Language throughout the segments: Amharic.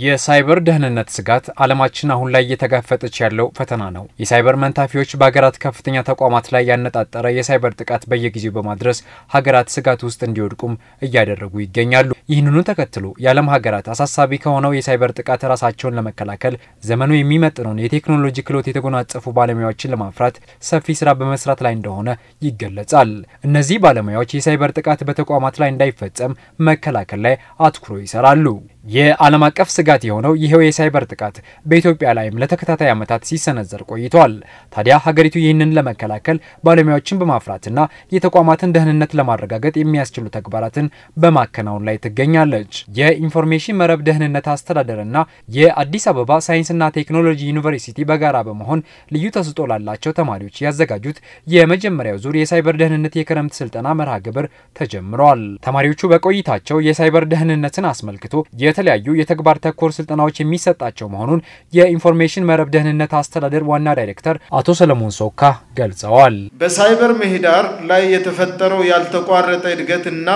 የሳይበር ደህንነት ስጋት ዓለማችን አሁን ላይ እየተጋፈጠች ያለው ፈተና ነው። የሳይበር መንታፊዎች በሀገራት ከፍተኛ ተቋማት ላይ ያነጣጠረ የሳይበር ጥቃት በየጊዜው በማድረስ ሀገራት ስጋት ውስጥ እንዲወድቁም እያደረጉ ይገኛሉ። ይህንኑ ተከትሎ የዓለም ሀገራት አሳሳቢ ከሆነው የሳይበር ጥቃት ራሳቸውን ለመከላከል ዘመኑ የሚመጥነውን የቴክኖሎጂ ክህሎት የተጎናጸፉ ባለሙያዎችን ለማፍራት ሰፊ ስራ በመስራት ላይ እንደሆነ ይገለጻል። እነዚህ ባለሙያዎች የሳይበር ጥቃት በተቋማት ላይ እንዳይፈጸም መከላከል ላይ አትኩሮ ይሰራሉ። የዓለም አቀፍ ስጋት የሆነው ይኸው የሳይበር ጥቃት በኢትዮጵያ ላይም ለተከታታይ ዓመታት ሲሰነዘር ቆይቷል። ታዲያ ሀገሪቱ ይህንን ለመከላከል ባለሙያዎችን በማፍራትና የተቋማትን ደህንነት ለማረጋገጥ የሚያስችሉ ተግባራትን በማከናወን ላይ ትገኛለች። የኢንፎርሜሽን መረብ ደህንነት አስተዳደርና የአዲስ አበባ ሳይንስና ቴክኖሎጂ ዩኒቨርሲቲ በጋራ በመሆን ልዩ ተሰጥኦ ላላቸው ተማሪዎች ያዘጋጁት የመጀመሪያው ዙር የሳይበር ደህንነት የክረምት ስልጠና መርሃ ግብር ተጀምሯል። ተማሪዎቹ በቆይታቸው የሳይበር ደህንነትን አስመልክቶ የተለያዩ የተግባር ተኮር ስልጠናዎች የሚሰጣቸው መሆኑን የኢንፎርሜሽን መረብ ደህንነት አስተዳደር ዋና ዳይሬክተር አቶ ሰለሞን ሶካ ገልጸዋል። በሳይበር ምህዳር ላይ የተፈጠረው ያልተቋረጠ እድገትና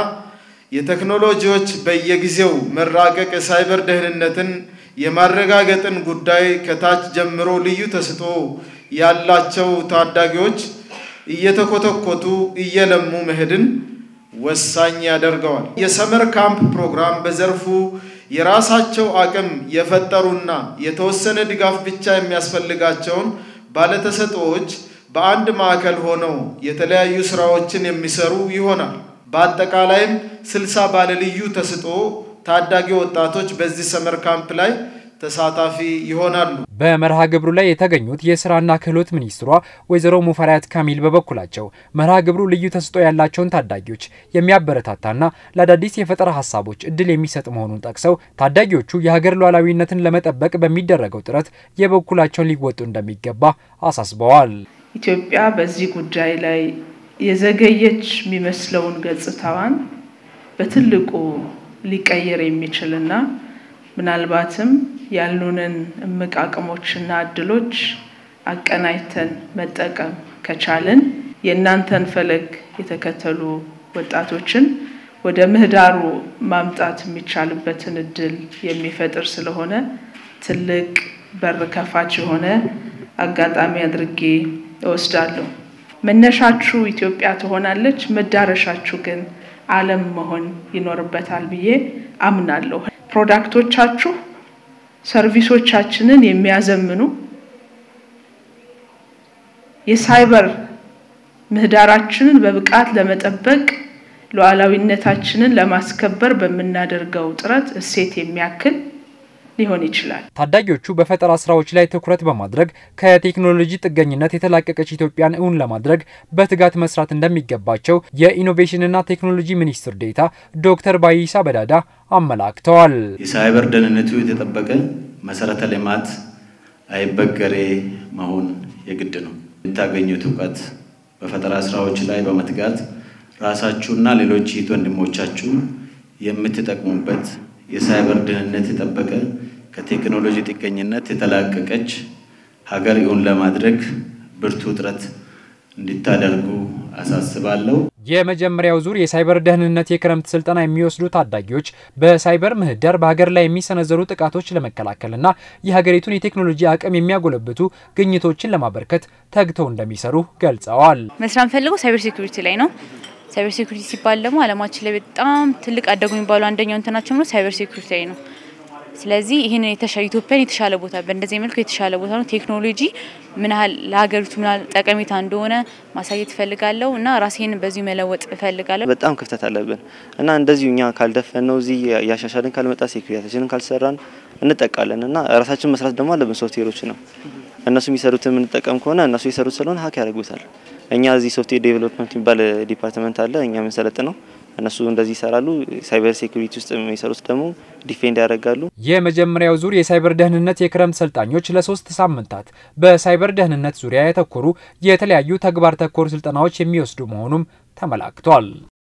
የቴክኖሎጂዎች በየጊዜው መራቀቅ የሳይበር ደህንነትን የማረጋገጥን ጉዳይ ከታች ጀምሮ ልዩ ተሰጥኦ ያላቸው ታዳጊዎች እየተኮተኮቱ እየለሙ መሄድን ወሳኝ ያደርገዋል። የሰመር ካምፕ ፕሮግራም በዘርፉ የራሳቸው አቅም የፈጠሩና የተወሰነ ድጋፍ ብቻ የሚያስፈልጋቸውን ባለተሰጥኦዎች በአንድ ማዕከል ሆነው የተለያዩ ስራዎችን የሚሰሩ ይሆናል። በአጠቃላይም ስልሳ ባለልዩ ተሰጥኦ ታዳጊ ወጣቶች በዚህ ሰመር ካምፕ ላይ ተሳታፊ ይሆናሉ። በመርሃ ግብሩ ላይ የተገኙት የስራና ክህሎት ሚኒስትሯ ወይዘሮ ሙፈሪያት ካሚል በበኩላቸው መርሃ ግብሩ ልዩ ተሰጥኦ ያላቸውን ታዳጊዎች የሚያበረታታና ለአዳዲስ የፈጠራ ሀሳቦች እድል የሚሰጥ መሆኑን ጠቅሰው ታዳጊዎቹ የሀገር ሉዓላዊነትን ለመጠበቅ በሚደረገው ጥረት የበኩላቸውን ሊወጡ እንደሚገባ አሳስበዋል። ኢትዮጵያ በዚህ ጉዳይ ላይ የዘገየች የሚመስለውን ገጽታዋን በትልቁ ሊቀየር የሚችልና ምናልባትም ያሉንን እምቅ አቅሞችና እድሎች አቀናጅተን መጠቀም ከቻልን የእናንተን ፈለግ የተከተሉ ወጣቶችን ወደ ምህዳሩ ማምጣት የሚቻልበትን እድል የሚፈጥር ስለሆነ ትልቅ በር ከፋች የሆነ አጋጣሚ አድርጌ እወስዳለሁ። መነሻችሁ ኢትዮጵያ ትሆናለች፣ መዳረሻችሁ ግን ዓለም መሆን ይኖርበታል ብዬ አምናለሁ። ፕሮዳክቶቻችሁ ሰርቪሶቻችንን የሚያዘምኑ የሳይበር ምህዳራችንን በብቃት ለመጠበቅ ሉዓላዊነታችንን ለማስከበር በምናደርገው ጥረት እሴት የሚያክል ሊሆን ይችላል። ታዳጊዎቹ በፈጠራ ስራዎች ላይ ትኩረት በማድረግ ከቴክኖሎጂ ጥገኝነት የተላቀቀች ኢትዮጵያን እውን ለማድረግ በትጋት መስራት እንደሚገባቸው የኢኖቬሽንና ቴክኖሎጂ ሚኒስትር ዴኤታ ዶክተር ባይሳ በዳዳ አመላክተዋል። የሳይበር ደህንነቱ የተጠበቀ መሰረተ ልማት አይበገሬ መሆን የግድ ነው። የምታገኙት እውቀት በፈጠራ ስራዎች ላይ በመትጋት ራሳችሁና ሌሎች እህት ወንድሞቻችሁ የምትጠቅሙበት የሳይበር ደህንነት የጠበቀ ከቴክኖሎጂ ጥገኝነት የተላቀቀች ሀገር እውን ለማድረግ ብርቱ ጥረት እንዲታደርጉ አሳስባለሁ። የመጀመሪያው ዙር የሳይበር ደህንነት የክረምት ስልጠና የሚወስዱ ታዳጊዎች በሳይበር ምህዳር በሀገር ላይ የሚሰነዘሩ ጥቃቶች ለመከላከልና የሀገሪቱን የቴክኖሎጂ አቅም የሚያጎለብቱ ግኝቶችን ለማበርከት ተግተው እንደሚሰሩ ገልጸዋል። መስራት የምፈልገው ሳይበር ሴኩሪቲ ላይ ነው። ሳይበር ሴኩሪቲ ሲባል ደግሞ ዓለማችን ላይ በጣም ትልቅ አደጉ የሚባሉ አንደኛው እንትናቸው ነው ሳይበር ሴኩሪቲ ላይ ነው። ስለዚህ ይህን የተሻለ ኢትዮጵያን የተሻለ ቦታ በእንደዚህ መልኩ የተሻለ ቦታ ነው። ቴክኖሎጂ ምን ያህል ለሀገሪቱ ምን ያህል ጠቀሜታ እንደሆነ ማሳየት እፈልጋለሁ እና ራሴን በዚሁ መለወጥ እፈልጋለሁ። በጣም ክፍተት አለብን እና እንደዚሁ እኛ ካልደፈን ነው እዚህ እያሻሻልን ካልመጣ ሴኩሪቲያችንን ካልሰራን እንጠቃለን እና ራሳችን መስራት ደግሞ አለብን። ሶፍትዌሮች ነው እነሱ የሚሰሩትን የምንጠቀም ከሆነ እነሱ የሰሩት ስለሆነ ሀክ ያደርጉታል። እኛ እዚህ ሶፍትዌር ዴቨሎፕመንት የሚባል ዲፓርትመንት አለ። እኛ የምንሰለጥ ነው እነሱ እንደዚህ ይሰራሉ። ሳይበር ሴኩሪቲ ውስጥ የሚሰሩት ደግሞ ዲፌንድ ያደርጋሉ። የመጀመሪያው ዙር የሳይበር ደህንነት የክረምት ሰልጣኞች ለሶስት ሳምንታት በሳይበር ደህንነት ዙሪያ ያተኮሩ የተለያዩ ተግባር ተኮር ስልጠናዎች የሚወስዱ መሆኑም ተመላክቷል።